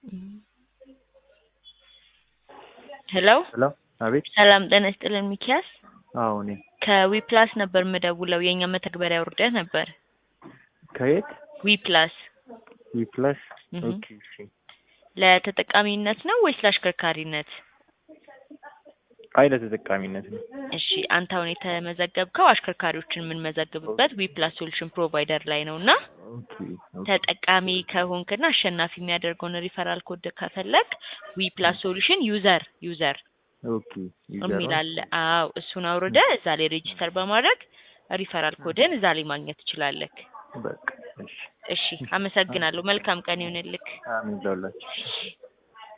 ሄሎ ሄሎ አቤት። ሰላም ጤና ይስጥልን ሚኪያስ አዎ እኔ ከዊፕላስ ነበር የምደውለው የእኛ መተግበሪያ ውርደት ነበር ከየት ዊፕላስ ዊፕላስ? እህ። ኦኬ እሺ። ለተጠቃሚነት ነው ወይስ ለአሽከርካሪነት? አይ ለተጠቃሚነት ነው። እሺ አንተ አሁን የተመዘገብከው አሽከርካሪዎችን የምንመዘግብበት ዊፕላስ ሶሉሽን ፕሮቫይደር ላይ ነው እና ኦኬ ኦኬ። ተጠቃሚ ከሆንክና አሸናፊ የሚያደርገውን ሪፈራል ኮድ ከፈለግ ዊፕላስ ሶሉሽን ዩዘር ዩዘር ኦኬ ይዘራል። የሚል አለ። አዎ እሱን አውርደ እዛ ላይ ሬጂስተር በማድረግ ሪፈራል ኮድን እዛ ላይ ማግኘት ትችላለህ። በቃ እሺ። እሺ አመሰግናለሁ። መልካም ቀን ይሁንልክ። አሜን ለሁላችሁ።